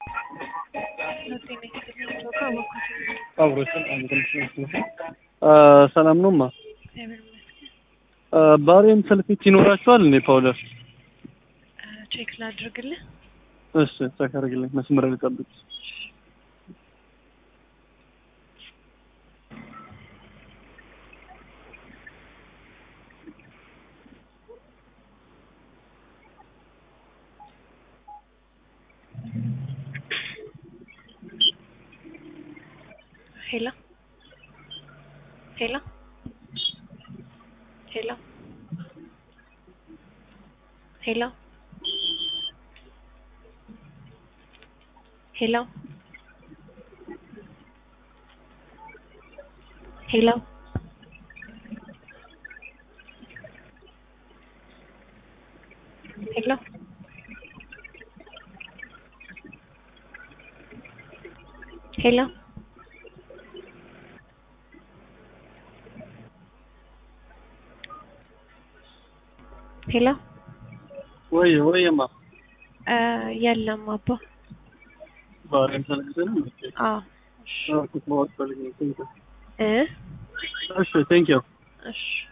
ሰላም ነውማ። ባሬም ሰልፊት ይኖራችኋል እንዴ ፓውደር? ቼክ ላድርግልህ። እሺ ቼክ አድርግልኝ። መስመር ልጠብቅ። ሄሎ ሄሎ ሄሎ ሄሎ ሄሎ ሄሎ ሄሎ ሄሎ ሄሎ ወይ ወይማ የለም አባ ባሬም ሰልፊት ነው። አዎ አዎ ኩት ማወቅ ፈልግ ነው። እ እሺ ቴንክ ዩ እሺ